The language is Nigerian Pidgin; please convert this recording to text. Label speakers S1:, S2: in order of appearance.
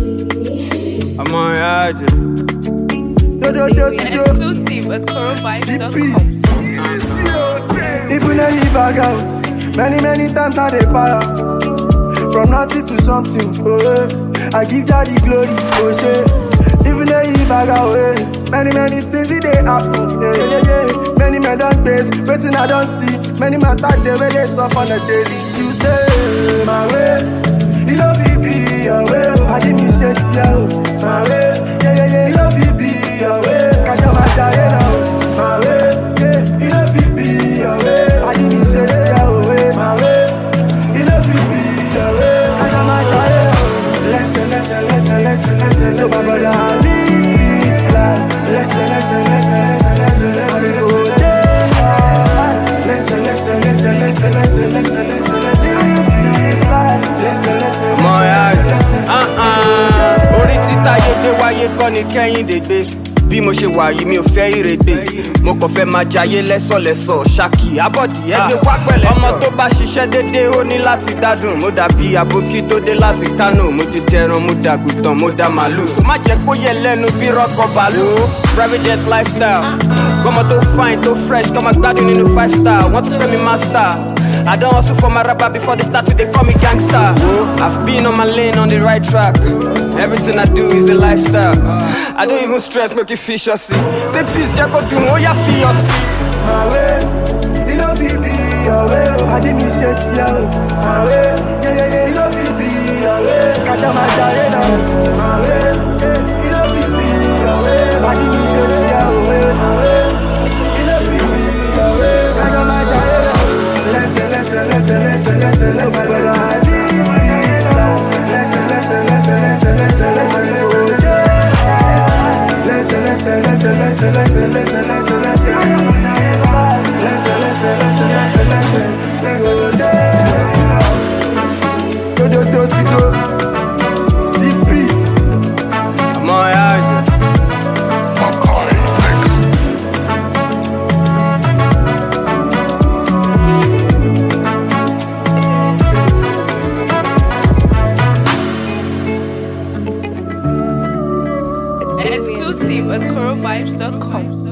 S1: ọmọ ìyá àjẹ.
S2: Dododo ti
S3: An
S2: do.
S3: exclusive at corovibes.com.
S2: Peace. If you know you bag out, many many times I dey para. From nothing to something, oh eh. I give God the glory, oh shit. If you know you bag out, eh. Many many things it dey happen, yeah yeah yeah. yeah. Many men don face, waiting I don see. Many man tag dey wey dey sup on a daily. You say my way, you know fit be your way. I give me shit, yeah, oh. my way, yeah yeah yeah. You know fit be your way. Kaja ma jaye na, oh. my way, yeah. You know fit be your way. I give me shit, yeah, oh, eh, my way. You know fit be your way. Kaja ma jaye, oh. Listen, listen, listen, listen, listen. So my brother, I live this life. Listen, listen, listen, listen, listen, listen. I dey go there. Listen, listen, listen, listen, listen, listen, listen, listen. Live this life. Listen, listen,
S1: ọmọ ìyá
S2: listen,
S1: àjẹ.
S2: listen,
S1: Ah, ah. orí títa yégbé wáyé kọ́ ni kẹ́hìndé gbé bí mo ṣe wà yìí mi ò fẹ́ ìrègbè mo kàn fẹ́ máa jayé lẹ́sọ̀lẹ́sọ̀ ṣákì abọ́dì ẹgbẹ́ wá pẹ̀lẹ́ ọmọ tó bá ṣiṣẹ́ déédéé ó ní láti dádùn mo dàbí àbókí tó dé láti kánò mo ti dẹran mo dàgùtàn mo dá màlúù so má jẹ́ kó yẹ lẹ́nu bí rọ́kọ̀ bàálù private jet lifestyle gbọ́mọ tó fine tó fresh kọ́ máa gbádùn nínú five star wọ́n tún pè mí master. I don't hustle for my rapper before they start to they call me gangster. I've been on my lane on the right track. Everything I do is a lifestyle. I don't even stress, make it fish or see. They please just go do oh yeah, feel see.
S2: my way. You know fit be your way. oh. I give me shit, yeah, oh. my way. Yeah, yeah, yeah. You know fit be your way. Kata ma jaye na, oh. my way. Yeah. You know fit be your way. I give me shit, yeah, oh, eh, my way. You know fit be your way. Kata ma jaye na, oh. Listen, listen, listen, listen, listen, listen, my brother. I live this life. Listen, listen, listen, listen, listen, listen, listen, listen. Listen, listen, listen, listen, listen, listen, listen, listen. Listen, listen, listen, listen, listen. We go there. Do, do, do, do, do. Still peace.
S1: ọmọ ìyá àjẹ.
S4: Makai Mix.
S3: An exclusive at corovibes.com.